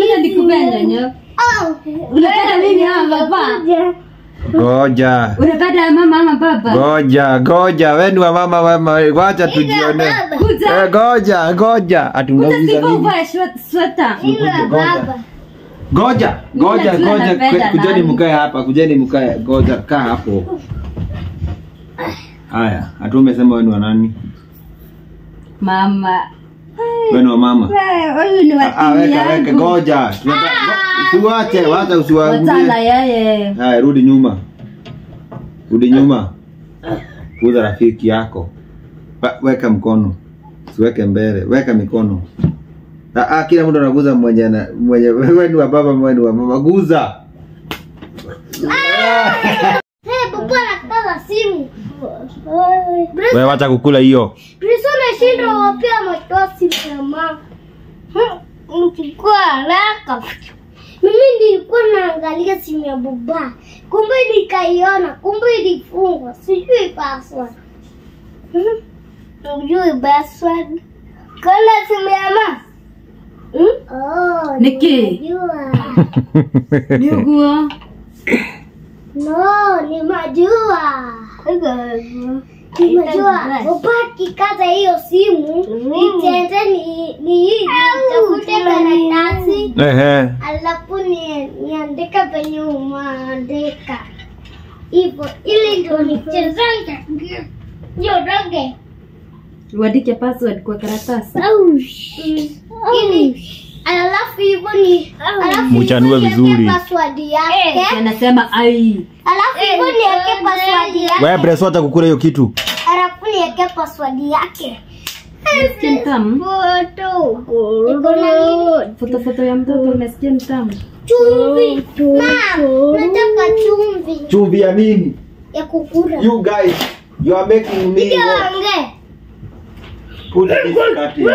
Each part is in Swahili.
Kuja nikupenda nyo. Unapenda mimi ama baba? Ngoja. Unapenda mama ama baba? Ngoja, ngoja. Wewe ni wa mama wema. Wacha tujione. Kuja. Eh, ngoja, ngoja. Kuja Atunauliza Steve nini? uvae shwe- sweta. Ngoja, ngoja, Mimi najua ngoja. napenda Kujeni nani. mkae hapa, kujeni mkae. Ngoja, kaa hapo. Haya, hatu umesema wewe ni wa nani? Mama. Wewe ni wa mama. Wewe, Huyu ni wa Ah, timu weka weka, yangu. ngoja. Tunataka- Usiwache, wacha Watala usiwaangulie. yeye. Haya, rudi nyuma. Rudi nyuma. Kuza rafiki yako. Wa- Weka mkono. Usiweke mbele. Weka mikono. Ah, ah, kila mtu anaguza mwenye na mwenye wewe ni wa baba, wewe ni wa mama. Guza. Wewe wacha kukula hiyo. Nashinda wapia ametoa simu ya mama. Mchukua haraka. Mimi nilikuwa naangalia simu ya baba, kumbe nikaiona, kumbe ilifungwa, sijui password. Hmm? Sijui password. Kana simu ya mama. Hmm? Oh, Niki. nimejua. Niuguo. No, ni majua. Ni majua. Upaki kaza hiyo simu, nitende ni ni hii nitafute karatasi Ehe. alafu ni niandike penye umeandika hivyo, ili ndio nichezanga ndio range Uandike password kwa karatasi. ili alafu hivyo ni alafu Mchanue hivyo vizuri. niweke password yake Anasema ai. alafu hivyo niweke password yake Wewe Breso wacha kukula hiyo kitu. alafu niweke password yake Umesikia mtamu? Iko na nini? Foto foto ya mtoto umesikia mtamu? chumvi mam nataka chumvi Chumvi ya nini? ya kukula You guys, you are making me Ndio what? ongea. Put this cut in.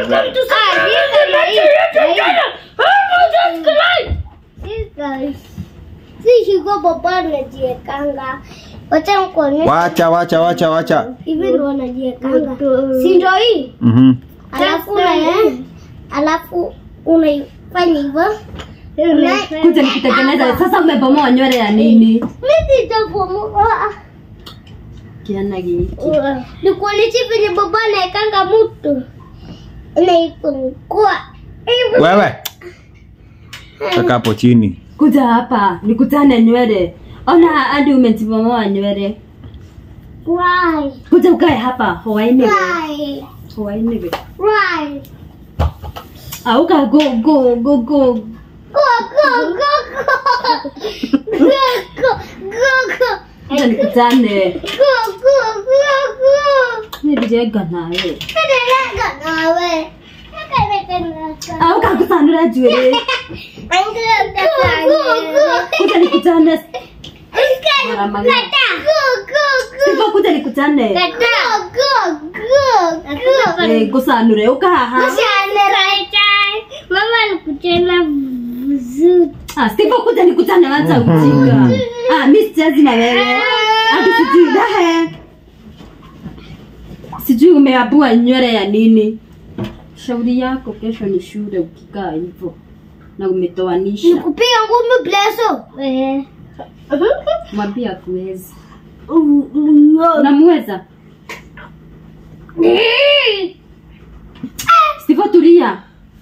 sishiko baba najiekanga wacha nikuonyeshe Wacha, wacha, wacha, wacha. hivi ndo najiekanga si ndo hii Mhm. alafu una alafu unaifanya hivyo Kuja nikitengeneza. Sasa umebomoa nywele ya nini? mi sitabomoa Kiana hiki. nikuonyeshe venye baba naekanga mtu naifungua hivyo Wewe. Kaka hapo chini. Kuja hapa nikutane nywele. Ona hadi umetibomoa nywele. Why? Kuja ukae hapa. Hoaini. Why? Hoaini. Why? Auka go go go go. Go, go, go, go. Go, go, go, go. Kuja nikutane. Go, go, go, go. Nibijega nawe. Nadeleka nawe. Nadeleka nawe. Auka kusanura nywele. Go, go, go. Kuja nikutane. Kata. Mara Go, go, go. Sivyo kuja nikutane. Kata. Go, go, go. Eh, kusanure uka haha. Mama alikuchana vizuri. Ah, sivyo kuja nikutane wacha ujinga. Ah, mimi sichezi na wewe. Hadi sijui dahe. Sijui umeabua nywele ya nini. Shauri yako kesho ni shule ukikaa hivyo na umetoanisha. Nikupiga ngumi bleso. Eh. Mwambie akuwezi. Unamweza? Sivyo tulia.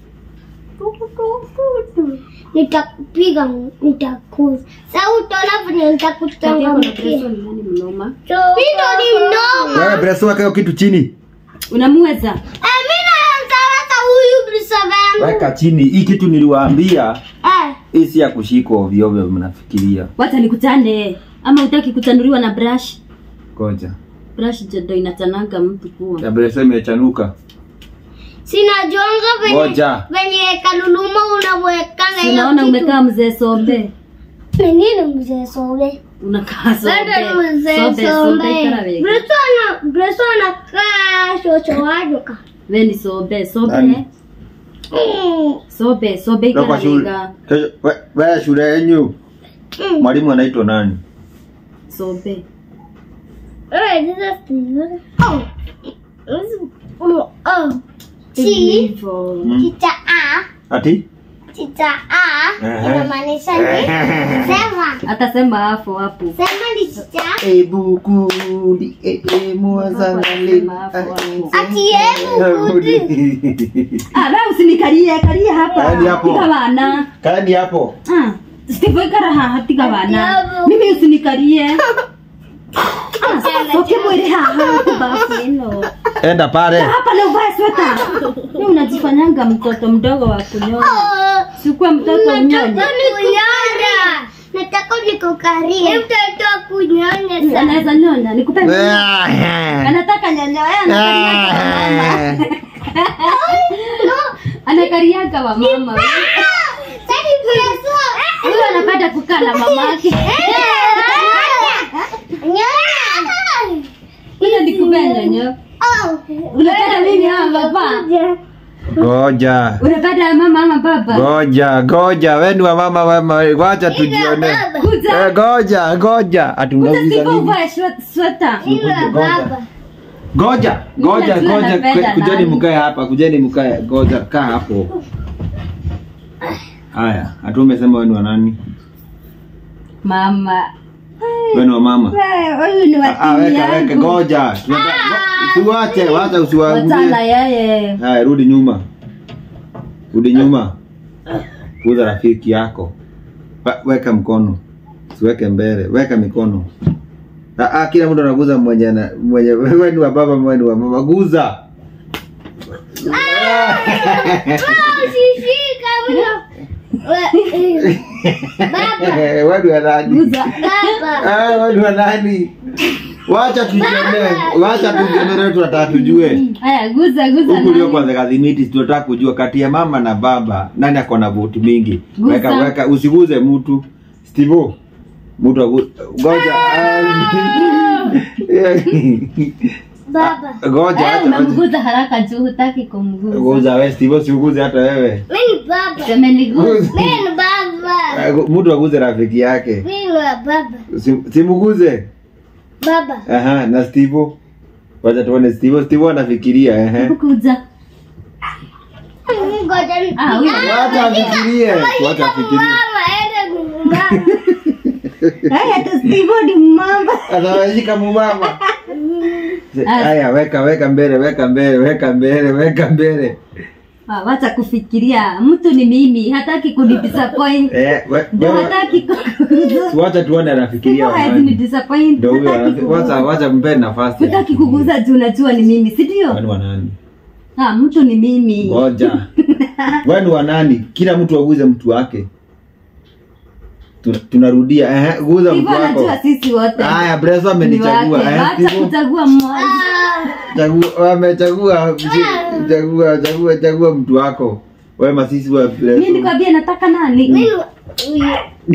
Nitakupiga, nitakuza. Sasa utaona vile nitakutangamkia. Nani mnoma? Mimi ndo ni mnoma. Wewe Breso weka hiyo kitu chini. Unamweza? Eh, mimi naanza hata huyu brisa wangu. Weka chini. Hii kitu niliwaambia Eh, hii si ya kushikwa ovyo ovyo mnafikiria. Wacha nikutane. Ama utaki kutanuliwa na brush? Ngoja. Brush ndo inatananga mtu kuwa. Ya Breso imechanuka. sina jonga venye Ngoja. venye kaluluma unamwekanga hiyo Unaona kitu. umekaa mzee sobe. Ni nini mzee Sobe? Unakaa sobe. Ndio mzee Sobe sobe Sobe. ikara wega. Breso ana Breso anakaa shosho wajuka. We ni sobe sobe. Nani? Mm. Sobe sobe Toka ikara shule. wega. Kesho we- wewe shule yenyu. Mm. Mwalimu anaitwa nani? Sobe. Eh, this is Steven. Oh. This is- Oh. Oh. Hivi T. hivyo. Mm. Kita A. Ati? chicha a Aha. inamaanisha ni sema Atasema hapo hapo. sema ni chicha Ebu kudi e e mwazangali. ati hebu kudi Ah, wewe usinikarie, karia hapa. Kaeni hapo. Tiga bana. Kani hapo. Ah, Steve ikara haha tiga bana. Atiabu. Mimi usinikarie. Ah, sasa ukimwele haha kubafu ino. Enda pale. Hapa leo vaa sweta. Wewe unajifanyanga mtoto mdogo wa kunyonya. Sikuwa mtoto unyonye. nataka nikunyonya nataka nikukarie mtoto wa kunyonya sana Anaweza nyonya, nikupe. Anataka nyonya, yeye anakariaka wa mama. Anakariaka wa mama. sasa preso Huyo anapenda kukaa na mamake. Huyo nikupe nyonyo. Unapenda mimi ama baba? Goja. Unapenda mama ama baba? Goja, goja. Wewe ni wa mama wema. Wacha tujione. Kuja. Eh, goja, goja. Ati Kuja unauliza Steve nini? uvae shwe- sweta. Goja, goja, Mimi najua goja. napenda Kujeni nani. mkae hapa, kujeni mkae. Goja, kaa hapo. Haya, hatu umesema wewe ni wa nani? Mama. Wewe ni wa mama. Wewe, Huyu ni wa Ah, timu weka weka yangu. goja. Tunataka- Usiwache, wacha Wachana usiwaangulie. yeye. Haya, rudi nyuma. Rudi nyuma. Kuza rafiki yako. Wa- Weka mkono. Usiweke mbele. Weka mikono. Ah, ah, kila mtu anaguza mwenye na mwenye wewe ni wa baba, wewe ni wa mama. Guza. usishika mno baba Wewe ni wa nani? Guza. baba Ah, wewe ni wa nani? Wacha tujionee. Wacha tujionee tunataka tujue. Haya, guza guza. Huku ndio nani? kwanza kadhimiti tunataka kujua kati ya mama na baba nani ako na voti mingi. Guza. Weka weka usiguze mtu. Stivo. Mtu agu- ngoja. baba Ah, Ngoja Eh, acha. acha. unamguza haraka juu hutaki kumguza. Guza wewe Stivo siuguze hata wewe. mimi ni baba Semeniguza. mimi ni baba Ah, Mtu aguze rafiki yake. mimi ni wa baba Si- Simuguze. baba Aha, na Stivo. Wacha tuone Stivo. Stivo anafikiria ehe. Hebu kuja. ngoja ni Ah, huyo. Wacha afikirie. Wacha afikirie. mama ende nyumbani Haya, tu Steve ni mama. Anawashika mumama. Haya, weka weka mbele, weka mbele, weka mbele, weka mbele. Ah, wacha kufikiria. Mtu ni mimi, hataki kunidisappoint. Eh, we- Ndio wewe- hataki kuguza. si wacha tuone anafikiria Hawezi wa ni nani. disappoint. Ndio huyo Hataki anafi- wacha kuguza. wacha mpe nafasi. Hutaki kuguza juu unajua ni mimi, si ndio? Wewe ni wa nani? Ah, mtu ni mimi. Ngoja. Wewe ni wa nani? Kila mtu aguze mtu wake. Tuna- Tunarudia. Eh, guza mtu Hivyo wako. anajua sisi wote. Haya, Breso Ni amenichagua. wake. Eh, Wacha Steve, kuchagua mmoja. chagua amechagua chagua chagua chagua mtu wako. Wewe masisi wa Mimi Breso. nikwambia nataka nani? mimi huyu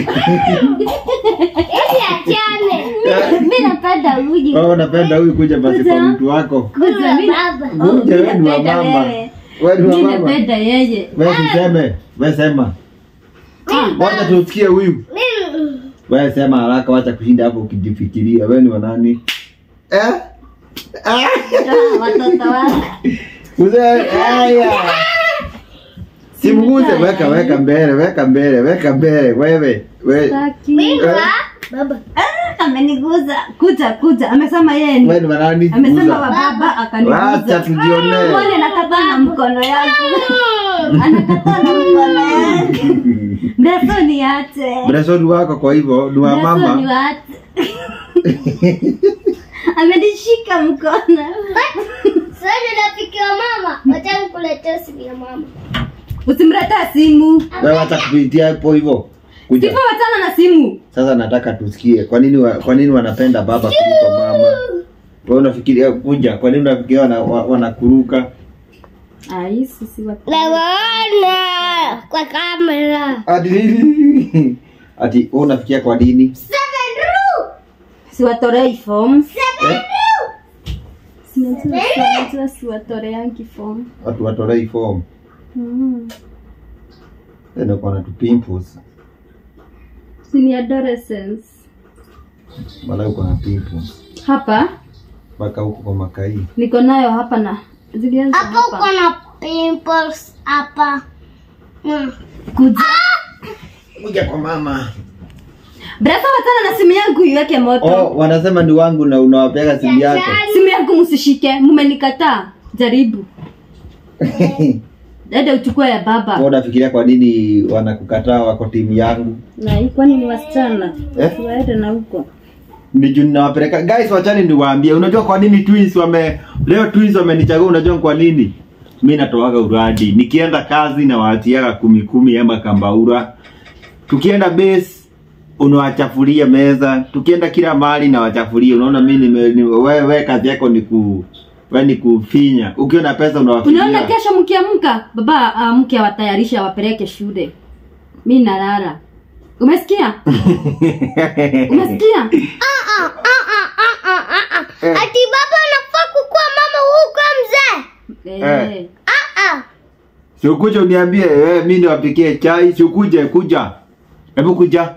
ili achane Mimi napenda huyu. Wewe unapenda huyu kuja basi kwa Kuja. mtu wako. Kuja mimi. baba Oh, Kuja mimi wewe ni wa napenda mama. wewe. Wewe ni wa Mimi mama. napenda yeye. Wewe tuseme, wewe sema. Wacha tusikie huyu. mimi Wewe sema haraka, wacha kushinda hapo ukijifikiria. Wewe ni wa nani? Eh? Ah! Ah, Watoto wangu. Mzee, haya. Simguze, weka weka mbele, weka mbele, weka mbele. Wewe, wewe. Sitaki. mimi wa baba Ah, Ameniguza. Kuja kuja. Amesema yeye ni. Wewe ni wa nani? Amesema wa Guza. baba Wacha akaniguza. tujionee. Mwone anakataa na mkono yangu. Anakataa na mkono yangu. Breso ni ache. Bresoni wako kwa hivyo ni wa Breso ni mama. waache. Amenishika mkono. sasa rafiki wa mama wacha nikuletee simu ya mama Usimletea simu. Wewe wacha kupitia hapo hivyo. Kuja. Sipo wachana na simu. Sasa nataka tusikie kwa nini wa, kwa nini wanapenda baba kuliko mama? Wewe unafikiria kuja, kwa nini unafikiria wana, wa- wanakuruka? Ai, sisi watu. nawaona kwa kamera Ati ati wewe unafikiria kwa nini? seven ru Siwatorei form. Eh? Sinajua sinajua siwatoreangi form. Watu watolei form. Mm. Tena kwa na tu pimples. Sini adolescence. Wala uko na pimples. Hapa Mpaka huko kwa makai. niko nayo hapa na zilianza hapo hapa. uko na pimples hapa Mm. Kuja. Kuja kwa mama. Brasa watana na simu yangu iweke moto. Oh, wanasema ni wangu na unawapeka simu yako. Simu yangu msishike, mmenikataa. Jaribu. Dada uchukue ya baba. Wewe unafikiria kwa nini wanakukataa wako timu yangu? Na hii kwani ni wasichana? Eh? Waende na huko. Ni juu ninawapeleka. Guys, wachani niwaambie. Unajua kwa nini twins wame leo twins wamenichagua unajua kwa nini? Mimi natoaga uradi. Nikienda kazi na waatiaga kumi kumi ama kambaura. Tukienda base unawachafulia meza. Tukienda kila mahali na wachafulia. Unaona mimi nime ni, wewe we, kazi yako ni ku wewe ni kufinya. Ukiona pesa unawafinya. Unaona kesho mkiamka, baba amke awatayarishe awapeleke shule. Mimi nalala. Umesikia? Umesikia? Ah, ah, ah, ah, ah, ah, ah, ah. Ati baba anafaa kukuwa mama huko mzee. Eh. Eh. Ah, ah. Sikuje uniambie eh, mimi niwapikie chai, sikuje kuja. Hebu kuja.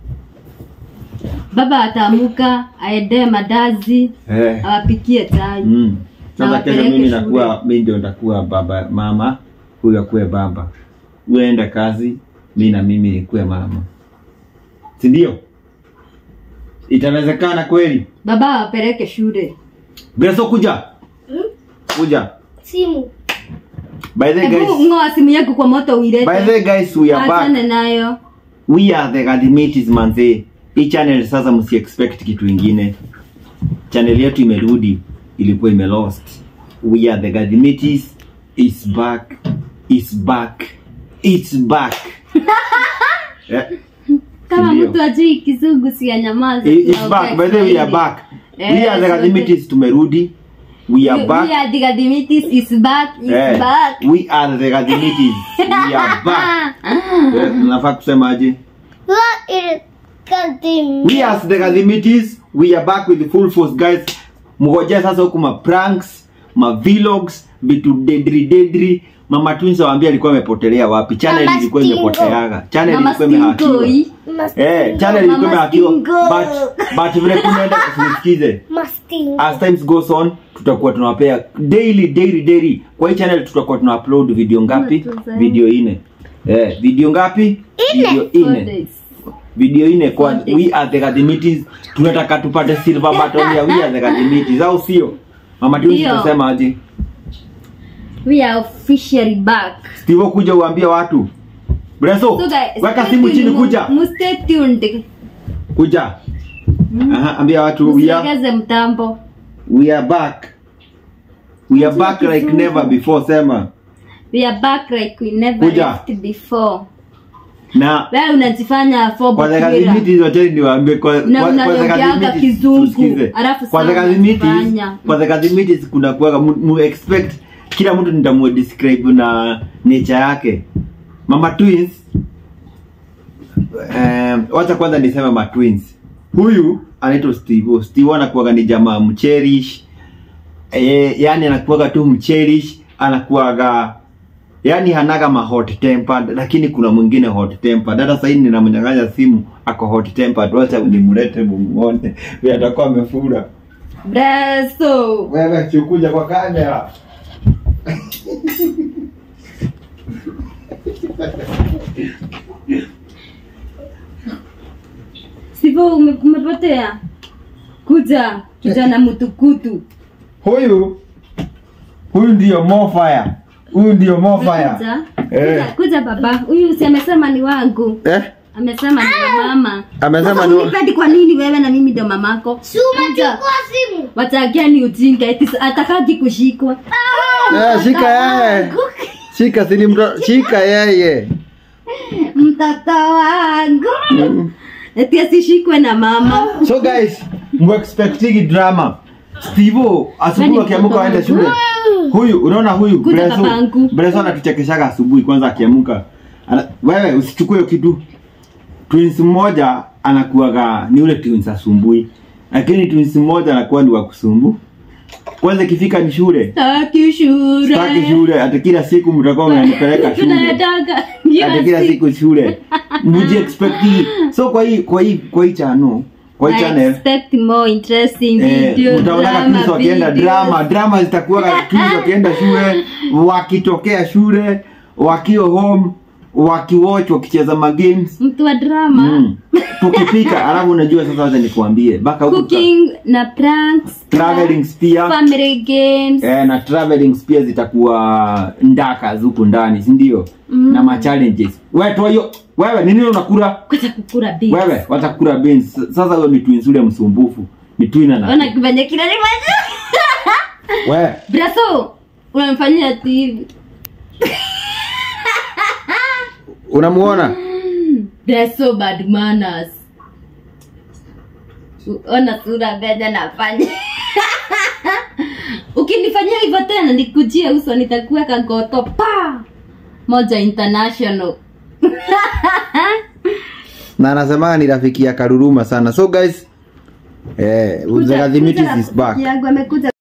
Baba ataamuka aende madazi Eh. awapikie chai. Mm. Na Sasa kesho wapeleke mimi shule. nakuwa mimi ndio nitakuwa baba mama, huyu akuwe baba. Uende kazi, mimi na mimi nikuwe mama. Si ndio? Itawezekana kweli? Baba awapeleke shule. Beso kuja. Kuja. Simu. By the way Hebu guys, ngoa simu yako kwa moto uilete. by the way guys we are Achane back. nayo. We are the Gadimitis manze. Hii channel sasa msi expect kitu ingine. Channel yetu imerudi, ilikuwa ime lost. We are the Gadimitis is back. Is back. It's back. yeah. Kama Ndio. mtu ajui kizungu si anyamaze. It- It's back. By the way, we are back. We Eh, are the sote. Gadimitis tumerudi. We are We back. are the Gadimitis is back, is Eh, back. We are the Gadimitis. We are back. Eh, Nafaa kusemaje? What is cutting? We as the Gadimitis, we are back with full force guys. Mngojea sasa huku ma pranks, ma vlogs, vitu dedri dedri. Mama Twins waambia alikuwa amepotelea wapi? Channel Mama ilikuwa Stingo. imepoteaga. Channel Mama ilikuwa imehakiwa. Stinkoi. Eh, channel Mama ilikuwa imehakiwa. Stingo. But but vile kunaenda kusikize. Masting. As times goes on, tutakuwa tunawapea daily daily daily. Kwa hii channel tutakuwa tuna upload video ngapi? Tunazaa. Video ine. Eh, video ngapi? Video Four ine days. video ine kwa Okay. we are the Gadimitis tunataka tupate silver button ya we are the Gadimitis au sio mama tu Ndio. tunasema aje We are officially back. Steve kuja uambie watu Breso So guys, weka stay simu tuned, chini mu- kuja mu stay tuned. kuja aha ambia watu we are, Msilegeze mtambo. we are back we are back like Kizungu. never before sema We are back like we never Kuja. left before. na Wewe unajifanya fobo kwa the kira. Gadimitis wacheni niwaambie kwa Na kwa- kwa the unaongeaga Gadimitis, kizungu, tusikize. alafu kwa the sana Gadimitis unafanya. kwa the Gadimitis kuna kuwaga mu, mu expect kila mtu nitamu describe na nature yake mama twins um, wacha kwanza niseme ma twins huyu anaitwa Steve Steve anakuwaga ni jamaa mcherish eh, yani anakuwaga tu mcherish anakuwaga yani hanaga ma hot tempered lakini kuna mwingine hot tempered hata sasa hivi ninamnyang'anya simu ako hot tempered wacha nimlete mumuone vile atakuwa amefura Breso. wewe chikuja kwa kamera Sivyo ume- umepotea. Kuja, kuja na mtukutu. huyu huyu ndio mofire huyu ndio mofire Kuja. Eh. Kuja, kuja baba. Huyu si amesema ni wangu. eh Amesema ni wa mama. amesema Sasa ni unipendi kwa nini wewe na mimi ndio mamako? Suma Kuja. chukua simu. Watakia ni ujinga eti atakaki kushikwa. eh, shika yeye shika sini mto shika yeye Mtoto wangu. Eti asishikwe na mama. so guys muexpectigi drama Steve asubuhi Nani akiamka mtoto aende wangu? shule huyu unaona huyu Kuja Breso babangu. Breso anatuchekeshaga asubuhi kwanza akiamka Ana- wewe usichukue hiyo kitu twins mmoja anakuwaga ni ule twins asumbui lakini twins mmoja anakuwa ni wa kusumbu kwanza ikifika ni shule Taki shule. Sitaki shule hata kila siku mtakuwa mnanipeleka shule Tunayataka. hata kila siku shule mji expect hii. so kwa hii kwa hii kwa hii channel kwa hii I channel expect more interesting Eh, video, mtaonaga drama, twins wakienda videos. drama drama zitakuwa twins wakienda shule wakitokea shule wakiwa home wakiwatch wakicheza magames mtu wa drama mm. tukipika alafu unajua sasa wacha nikuambie mpaka huku cooking na pranks traveling pia family games eh, na traveling pia zitakuwa ndaka huku ndani si ndio Mm. na ma challenges wewe toa hiyo wewe ni nini unakula kwacha kukura beans. wewe watakula beans sasa huyo ni twins ule msumbufu ni twin ona ana kifanya kile nifanya wewe braso unamfanyia ati hivi unamuona They're so bad manners ona sura venye nafanya ukinifanyia hivyo tena nikujie uso nitakuweka goto pa moja international na anasema ni rafiki ya karuruma sana so guys eh, Kuja- Mzee Gathimiti kuja is back rafiki yangu amekuja